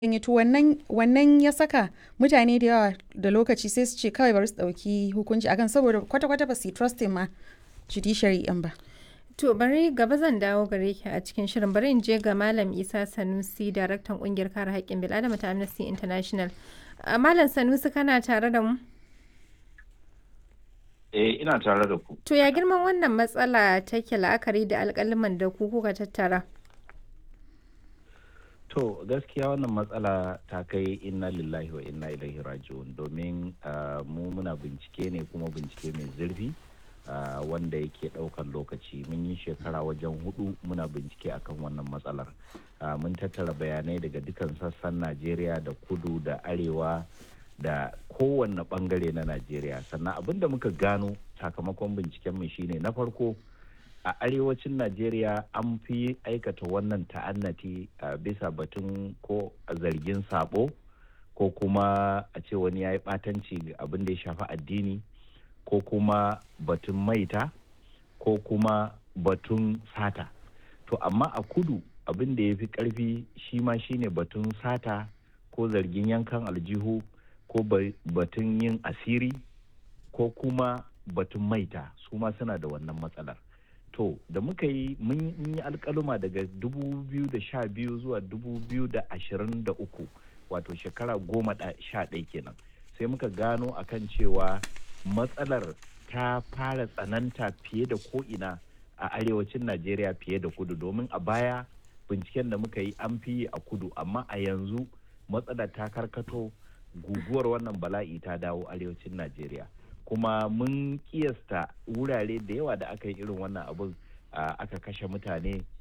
yi to wannan wannan ya saka mutane da yawa da lokaci sai su ce kawai bari su ɗauki hukunci akan saboda kwata-kwata ba su yi trusting ma judiciary ɗin ba. To bari gaba zan dawo gare ki a cikin shirin bari in je ga Malam Isa Sanusi daraktan kungiyar kare haƙƙin bil'adama ta Amnesty International. A Malam Sanusi kana tare da mu? Eh ina tare da ku. To ya girman wannan matsala take la'akari da alƙaliman da ku kuka tattara? To gaskiya wannan matsala ta kai inna lillahi wa inna ilaihi raji'un domin mu muna bincike ne kuma bincike mai zurfi wanda yake ɗaukan lokaci mun yi shekara wajen hudu muna bincike akan wannan matsalar mun tattara bayanai daga dukan sassan najeriya da kudu da arewa da kowanne bangare na najeriya sannan abin da muka gano sakamakon bincikenmu shine na farko a arewacin najeriya an fi aikata wannan ta'annati a bisa batun ko zargin sabo ko kuma a ce wani ya yi ɓatanci abin da ya shafi addini ko kuma batun maita ko kuma batun sata to amma a kudu abin da ya fi ƙarfi shi ma shine batun sata ko zargin yankan aljihu ko batun yin asiri ko kuma batun maita su ma suna da wannan matsalar to da muka yi mun yi alkaluma daga 2012 zuwa 2023 wato shekara goma sha ɗaya kenan sai muka gano akan cewa matsalar ta fara tsananta fiye da ko'ina a arewacin najeriya fiye da kudu domin a baya binciken da muka yi an fi yi a kudu amma a yanzu matsalar ta karkato guguwar wannan bala'i ta dawo arewacin najeriya kuma mun kiyasta wurare da yawa da aka yi irin wannan abin aka kashe mutane